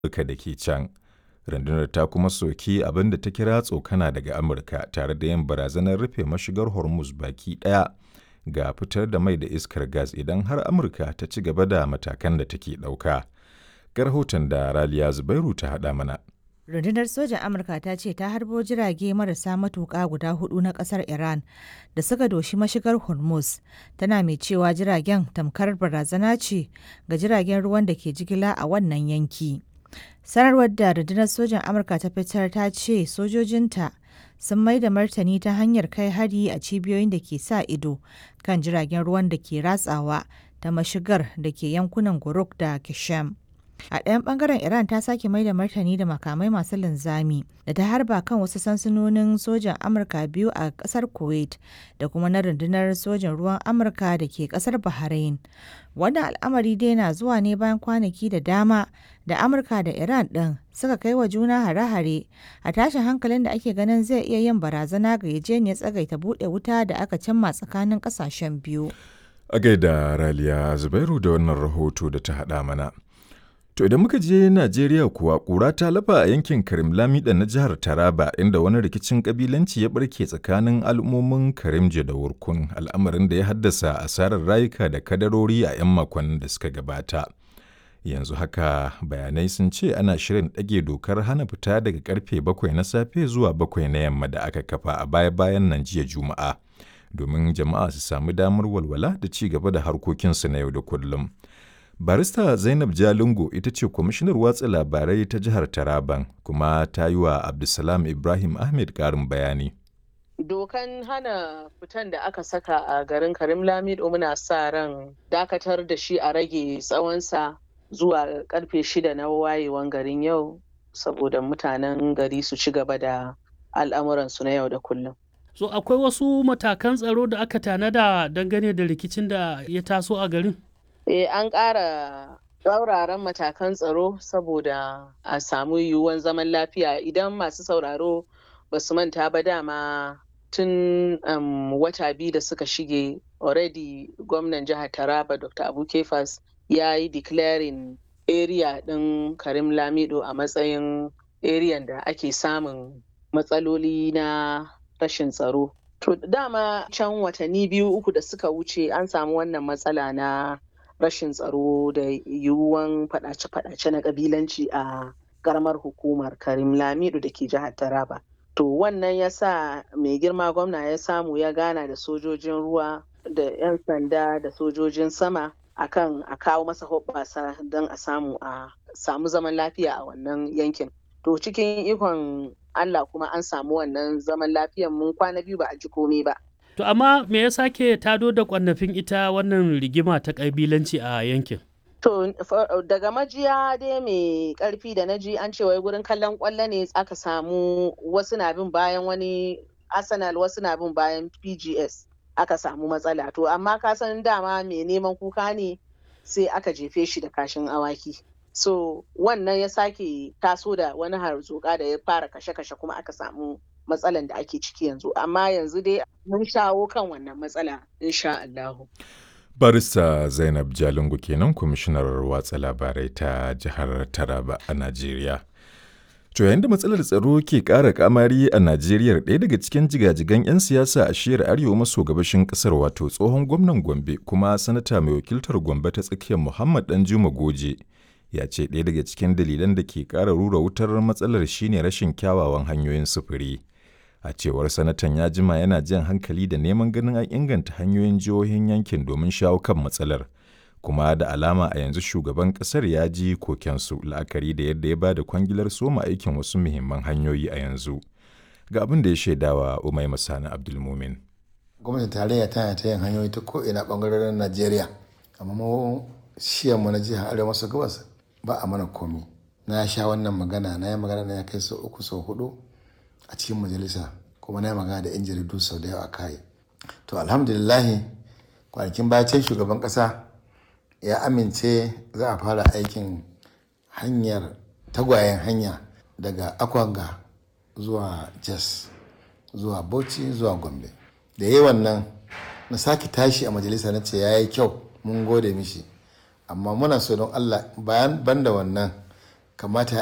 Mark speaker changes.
Speaker 1: Amurka da ke can. Rundunar ta kuma soki abin da ta kira tsokana daga Amurka tare da yin barazanar rufe mashigar Hormuz baki ɗaya ga fitar da mai da iskar gas idan har Amurka ta ci gaba da matakan da take ɗauka. Ga rahoton da Raliya Zubairu ta haɗa mana.
Speaker 2: rundunar sojan amurka ta ce ta harbo jirage marasa matuƙa guda hudu na ƙasar iran da suka doshi mashigar hormuz tana mai cewa jiragen tamkar barazana ce ga jiragen ruwan da ke jigila a wannan yanki sanarwar da rundunar sojan amurka ta fitar ta ce sojojinta sun mai da martani ta hanyar kai hari a cibiyoyin da ke sa ido kan jiragen ruwan da ke ratsawa ta mashigar da ke yankunan guruk da kishem A ɗayan ɓangaren Iran ta sake mai da martani da makamai masu linzami da ta harba kan wasu sansanonin sojan Amurka biyu a ƙasar Kuwait da kuma na rundunar sojan ruwan Amurka da ke ƙasar Bahrain. Wannan al'amari dai na zuwa ne bayan kwanaki da dama da Amurka da Iran ɗin suka kai wa juna hare-hare a tashin hankalin da ake ganin zai iya yin barazana ga yajeniyar tsagaita buɗe wuta da aka cimma tsakanin ƙasashen biyu.
Speaker 1: A gaida Raliya Zubairu da wannan rahoto da ta haɗa mana. To idan muka je Najeriya kuwa ƙura ta lafa a yankin Karim Lamida na jihar Taraba inda wani rikicin kabilanci ya barke tsakanin al'ummomin Karimje da Wurkun al'amarin da ya haddasa asarar rayuka da kadarori a 'yan makonnin da suka gabata. Yanzu haka bayanai sun ce ana shirin ɗage dokar hana fita daga karfe bakwai na safe zuwa bakwai na yamma da aka kafa a baya-bayan nan jiya Juma'a domin jama'a su sami damar walwala da ci gaba da harkokinsu na yau da kullum. barista zainab jalingo ita ce kwamishinar watsa labarai ta jihar taraban kuma ta yi wa abdulsalam ibrahim ahmed karin bayani
Speaker 3: dokan hana fitan da aka saka a garin karim lamido muna sa ran dakatar da shi a rage tsawonsa zuwa karfe shida na wayewan garin yau saboda mutanen gari su ci gaba da al'amuransu na yau da kullum
Speaker 4: so akwai wasu matakan tsaro da aka tanada dangane da rikicin da ya taso a garin
Speaker 3: Eh, an ƙara tsauraran matakan tsaro saboda a samu yiwuwan zaman lafiya idan masu sauraro ba su manta ba dama tun um, wata biyu da suka shige already gwamnan jihar taraba dr abu kefas ya yi declaring area ɗin karim lamido a matsayin area da ake samun matsaloli na rashin tsaro to dama can watanni biyu uku da suka wuce an samu wannan matsala na rashin tsaro da yiwuwan fadace-fadace na kabilanci a karamar hukumar karim lamidu da ke jihar taraba to wannan ya sa mai girma gwamna ya samu ya gana da sojojin ruwa da 'yan sanda da sojojin sama akan a kawo masa hoɓɓasa don a samu a samu zaman lafiya a wannan yankin to cikin ikon allah kuma an samu wannan zaman lafiyan mun kwana biyu ba a ji komai ba
Speaker 4: To amma me ya sake tado da kwannafin ita wannan rigima ta ƙabilanci a yankin?
Speaker 3: To daga majiya dai mai ƙarfi da na ji an ce wai gurin kallon ƙwallo ne aka samu wasu na bin bayan wani Arsenal wasu na bin bayan PGS aka samu matsala. To amma ka san dama mai neman kuka ne sai aka jefe shi da kashin awaki. So wannan ya sake taso da wani harzuka da ya fara kashe-kashe kuma aka samu matsalan da ake ciki yanzu amma yanzu dai mun shawo kan wannan matsala insha Allahu.
Speaker 1: barista zainab jalingu kenan kwamishinar watsa labarai ta jihar taraba a najeriya to yayin da matsalar tsaro ke ƙara kamari a najeriya ɗaya daga cikin jigajigan 'yan siyasa a shiyar arewa maso gabashin ƙasar wato tsohon gwamnan gombe kuma sanata mai wakiltar gombe ta tsakiyar muhammad danjuma goje ya ce ɗaya daga cikin dalilan da ke ƙara rura wutar matsalar shine rashin kyawawan hanyoyin sufuri a cewar sanatan ya jima yana jan hankali da neman ganin an inganta hanyoyin jihohin yankin domin shawo kan matsalar kuma da alama a yanzu shugaban kasar ya ji kokensu la'akari da yadda ya ba da kwangilar soma aikin wasu muhimman hanyoyi a yanzu ga abin da ya shaidawa umai masani abdulmumin
Speaker 5: gwamnatin tarayya tana ta yin hanyoyi ta ko'ina bangarorin najeriya amma mu shiyanmu na jihar arewa maso gabas ba a mana komi na sha wannan magana na yi magana na ya kai sau uku sau hudu a cikin majalisa kuma na yi magana da 'yan jaridu sau da yawa kai to alhamdulillahi kwanakin bacin shugaban kasa ya amince za a fara aikin hanyar tagwayen hanya daga akwanga zuwa jas zuwa bauchi zuwa gombe da yi wannan na sake tashi a majalisa na ce ya yi kyau mun gode mishi amma muna so don allah bayan banda wannan kamata